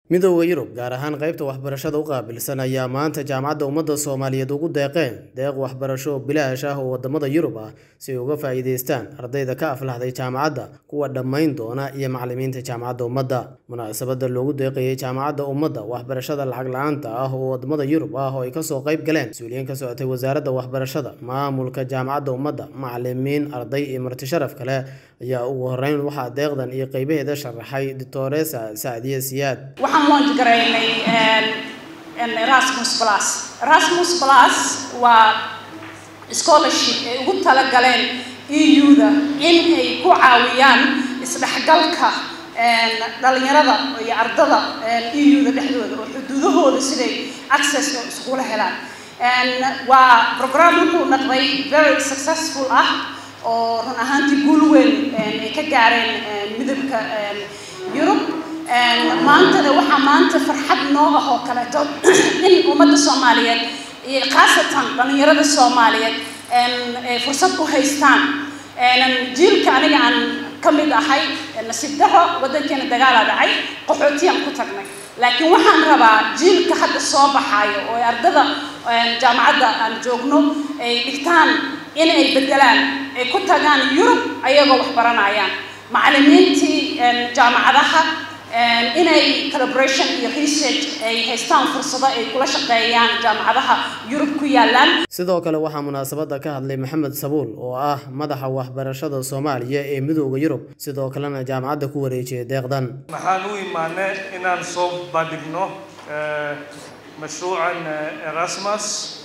midooda yurub gaar ahaan qaybta waxbarashada u qaabilsan ayaa maanta jaamacadda ummadda soomaaliyeed ugu deeqeen deeq waxbarasho oo bilaash ah oo wadamada yurub ah si ay uga faa'iidaystaan ardayda ka aflaxday jaamacadda kuwa dhammayn doona iyo macalimiinta jaamacadda ummadda munaasabada loogu deeqayay jaamacadda ummadda waxbarashada lacag la-aanta ah oo wadamada yurub ah oo ay kasoo qayb galeen mas-uuliyiin ka socotay wasaaradda waxbarashada maamulka jaamacadda ummadda macalimiin arday iyo marti sharaf kale ayaa ugu horeyn waxaa deeqdan iyo qeybaheeda sharaxay doctoresa sacdiye siyaad waxaan launch garaynay erasmus plus erasmus plus waa scholarship ay ugu talagaleen eu-da in ay ku caawiyaan isdhexgalka dhalinyarada iyo ardada eu-da dhexdooda oo xuduudahooda siday access iskula helaan waa program wuxuu noqday very successful ah oo run ahaantii guul weyn ay ka gaareen midabka yurub maantana waxaa maanta farxad noo ah oo kaleeto in ummadda soomaaliyeed iyo khaasatan dhalinyarada soomaaliyeed ay fursad u haystaan jiilka aniga aan ka mid ahay nasiib daro waddankeena dagaalaa dhacay qaxootiyaan ku tagnay laakiin waxaan rabaa jiilka hadda soo baxaayo oo ardada jaamacadda aan joogno ay dhigtaan in ay bedelaan ay ku tagaan yurub ayagoo wax baranayaan macalimiintii jaamacadaha inay collaboration iyo research ay haystaan fursado ay kula shaqeeyaan jaamacadaha yurub ku yaalaan sidoo kale waxaa munaasabada ka hadlay maxamed sabuul oo ah madaxa waxbarashada soomaaliya ee midooda yurub sidoo kalena jaamacadda ku wareejiyay deeqdan waxaan u imaanay inaan soo bandhigno mashruucan erasmus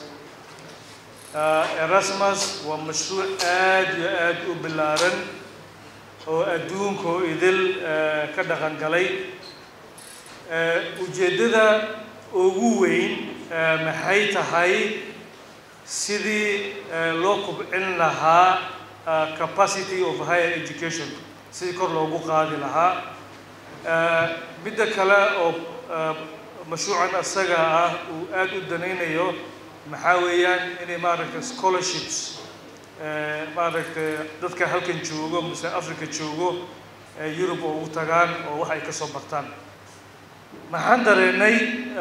erasmus waa mashruuc aad iyo aad u ballaaran oo adduunka oo idil ka dhaqan galay ujeeddada ugu weyn maxay tahay sidii loo kubcin lahaa capacity of higher education sidii kor loogu qaadi lahaa midda kale oo mashruucan asaga ah uu aad u danaynayo maxaa weeyaan inay maaragtay scholarships maaragtay dadka halkan joogo mise africa joogo yurub oo ugu tagaan oo wax ay ka soo bartaan maxaan dareennay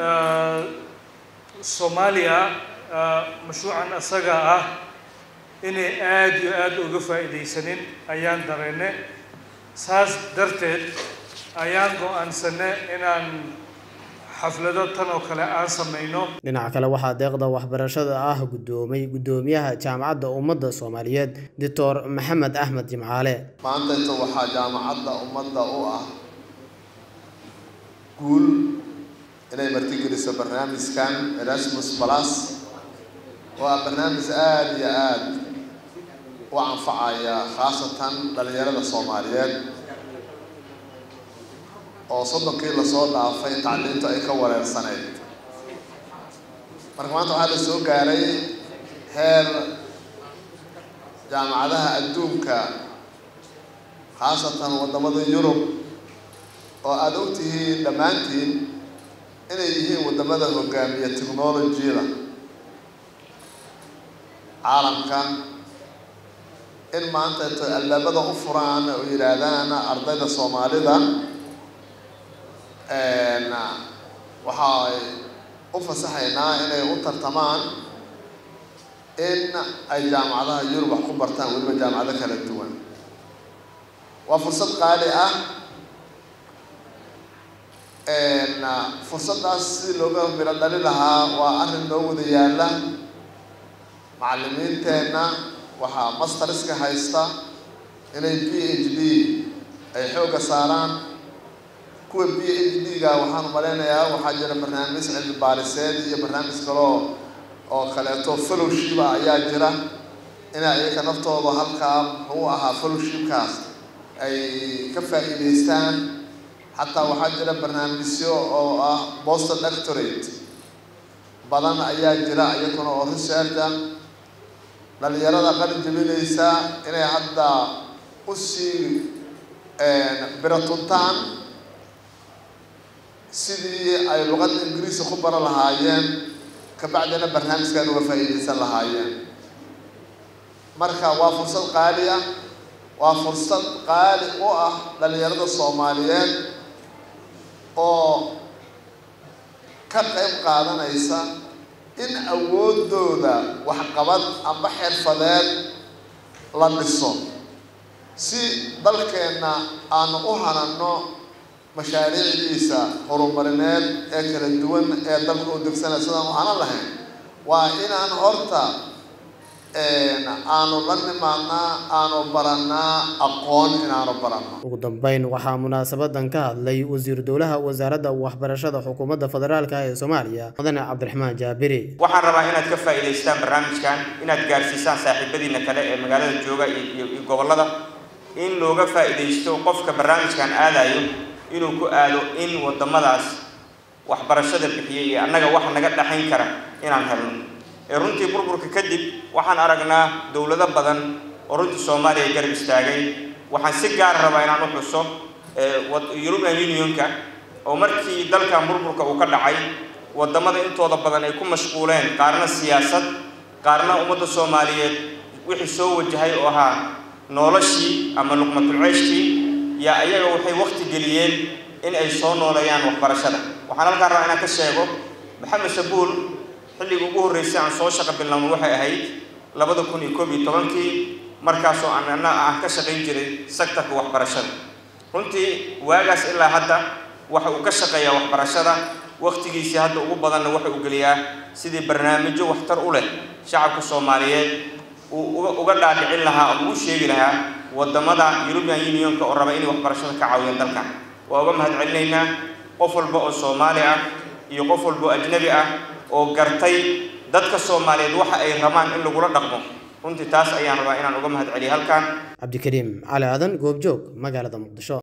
soomaaliya mashruucan asaga ah inay aad iyo aad uga faa'iidaysanin ayaan dareennay saas darteed ayaan go-aansanay inaan xaflado tan oo kale aan samayno dhinaca kale waxaa deeqda waxbarashada ah guddoomay guddoomiyaha jaamacadda ummadda soomaaliyeed doctor maxamed axmed jimcaale maanta inta waxaa jaamacadda ummadda u ah guul inay martigeliso barnaamijkan erasmus plus oo ah barnaamij aada iyo aada u anfacaya khaasatan dhalinyarada soomaaliyeed oo soddonkii lasoo dhaafay tacliintu ay ka wareersaneyd marka maanta waxaa la soo gaaray heer jaamacadaha adduunka khaasatan waddamada yurub oo aada og tihiin dhammaantiin inay yihiin waddamada hogaamiya technolojiyada caalamka in maanta to albaabada u furaan oo yidhaahdaan ardayda soomaalida waxay u fasaxaynaa inay u tartamaan in ay jaamacadaha yurub wax ku bartaan weliba jaamacado kala duwan waa fursad qaali ah fursaddaas sidii looga miro dhali lahaa waa arrin noo wada yaalla macalimiinteenna waxaa masteriska haysta inay b h d ay xoogga saaraan kuwa b h d-ga waxaan malaynayaa waxaa jira barnaamij cilmi baariseed iyo barnaamij kaloo oo kaleeto fellowshipa ayaa jira inay iyaga naftooda halkaa muxuu ahaa fellowshipkaas ay ka faa'iidaystaan xataa waxaa jira barnaamijyo oo ah boston doctorate badan ayaa jira iyaguna oo researcha dhalinyarada qalin jabinaysa inay hadda usii biratuntaan sidii ay luqadda ingiriiska ku baran lahaayeen kabacdina barnaamijkan uga faa'iidaysan lahaayeen marka waa fursad qaali ah waa fursad qaali u ah dhalinyarada soomaaliyeed oo ka qayb qaadanaysa in awooddooda waxqabad amba xirfadeed la dhiso si dalkeenna aanu u hananno mashaariicdiisa horumarineed ee kala duwan ee dalka u degsanaya sidaan u hanan lahayn waa inaan horta aanu la nimaadnaa aanu barannaa aqoon inaanu baranno ugu dambeyn waxaa munaasabadan ka hadlay wasiiru dowlaha wasaaradda waxbarashada xukuumadda federaalka ee soomaaliya mudane cabdiraxmaan jaabiri waxaan rabaa inaad ka faa'iidaystaan barnaamijkan inaad gaarsiisaan saaxiibadiina kale ee magaalada jooga iyo gobollada in looga faa'iidaysto qofka barnaamijkan aadayo inuu ku aado in waddamadaas waxbarashada bixiyay iyo annaga wax naga dhaxayn kara inaan helno ee runtii burburka kadib waxaan aragnaa dowlado badan oo runtii soomaaliya garab istaagay waxaan si gaar rabaa inaan u xuso european unionka oo markii dalkan burburka uu ka dhacay waddamada intooda badan ay ku mashquuleen qaarna siyaasad qaarna ummadda soomaaliyeed wixii soo wajahay oo ahaa noloshii ama luqmatulceyshkii yaa ayaga waxay wakti geliyeen in ay soo nooleeyaan waxbarashada waxaan halkaan rabaa inaan ka sheego maxamed sabuul xilligii ugu horreysay aan soo shaqo bilowno waxay ahayd labada kun iyo koob iyo tobankii markaasoo aan anna aan ka shaqayn jiray sektarka waxbarashada runtii waagaas ilaa hadda waxa uu ka shaqeeyaa waxbarashada wakhtigiisii hadda ugu badanna waxa uu geliyaa sidii barnaamijyo waxtar u leh shacabka soomaaliyeed uu uga dhaadhicin lahaa oo ugu sheegi lahaa waddamada european unionka oo raba inay waxbarashada ka caawiyaan dalkan waa uga mahad celinaynaa qof walba oo soomaali ah iyo qof walba oo ajnabi ah oo gartay dadka soomaaliyeed waxa ay rabaan in lagula dhaqmo runtii taas ayaan rabaa inaan uga mahad celiyo halkan cabdikariim cali aadan goobjoog magaalada muqdisho